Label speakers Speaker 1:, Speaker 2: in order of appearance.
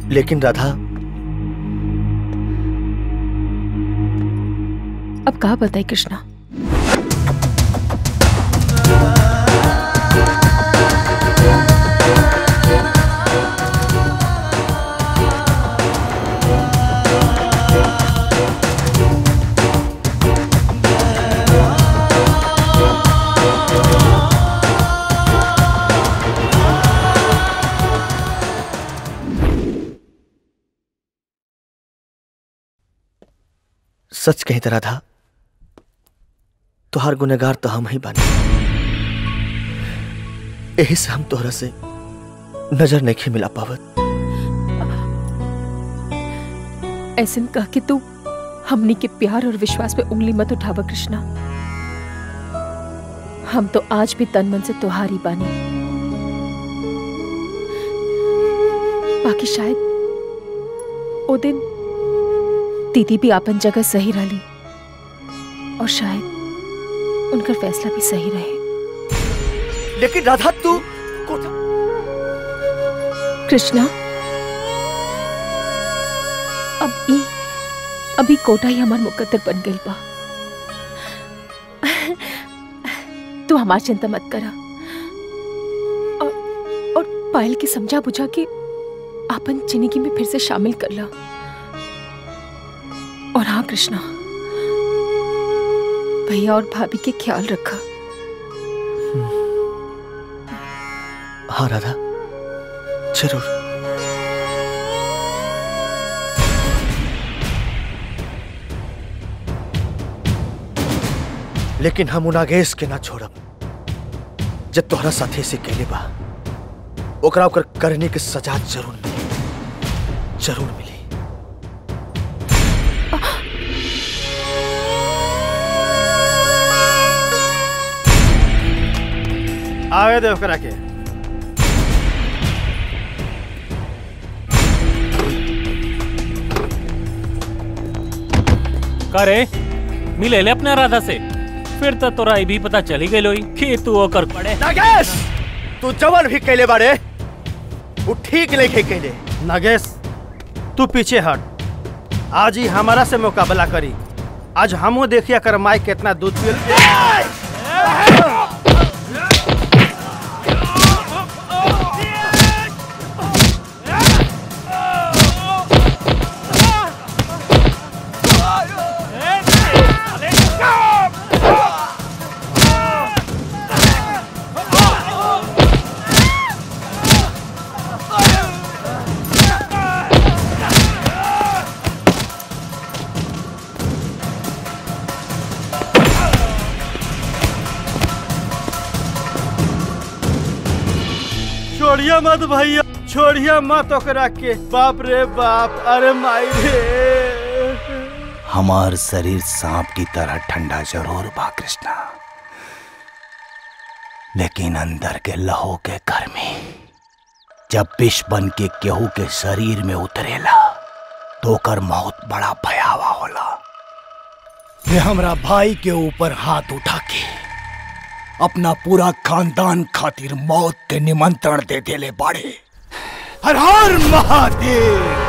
Speaker 1: लेकिन राधा
Speaker 2: अब कहा बताए कृष्णा
Speaker 1: सच कही तो राधा तुहार गुनेगार तो हम ही बानी यही से हम तोहरा से नजर नहीं मिला पावत
Speaker 2: ऐसे में कह के तू हमनी के प्यार और विश्वास पे उंगली मत उठावा कृष्णा हम तो आज भी तन मन से तुहारी बानी बाकी शायद ओ दिन दीदी भी आपन जगह सही रही और शायद उनका फैसला भी सही रहे
Speaker 1: लेकिन राधा तू
Speaker 2: कृष्णा अब ई अभी कोटा ही हमार मुकद्दर बन गई बा तू हमार चिंता मत करा और और पायल की समझा बुझा के आपन जिंदगी में फिर से शामिल कर ला और हाँ कृष्णा भैया और भाभी के ख्याल रखा
Speaker 1: हाँ राधा जरूर लेकिन हम उनागेश के ना छोड़ब जब तोहरा साथी से कहले बा ओकरा ओकर करने के सजा जरूर मिली जरूर मिली
Speaker 3: आवे दे ओकरा के
Speaker 4: करे मिले ले अपने राधा से फिर तो तोरा ई भी पता चली गई लोई कि तू ओकर पड़े
Speaker 1: नागेश तू जवन भी कहले बारे वो ठीक नहीं कहले
Speaker 3: नगेश तू पीछे हट आज ही हमारा से मुकाबला करी आज हमो देखिया कर माई कितना दूध पियल छोड़िया मत भैया छोड़िया मत ओकरा के बाप रे बाप अरे माई रे
Speaker 5: हमार शरीर सांप की तरह ठंडा जरूर बा कृष्णा लेकिन अंदर के लहू के गर्मी जब विष बन के केहू के शरीर में उतरेला तो ओकर मौत बड़ा भयावह होला ये हमरा भाई के ऊपर हाथ उठा के अपना पूरा खानदान खातिर मौत के निमंत्रण दे देले बाड़े हर हर महादेव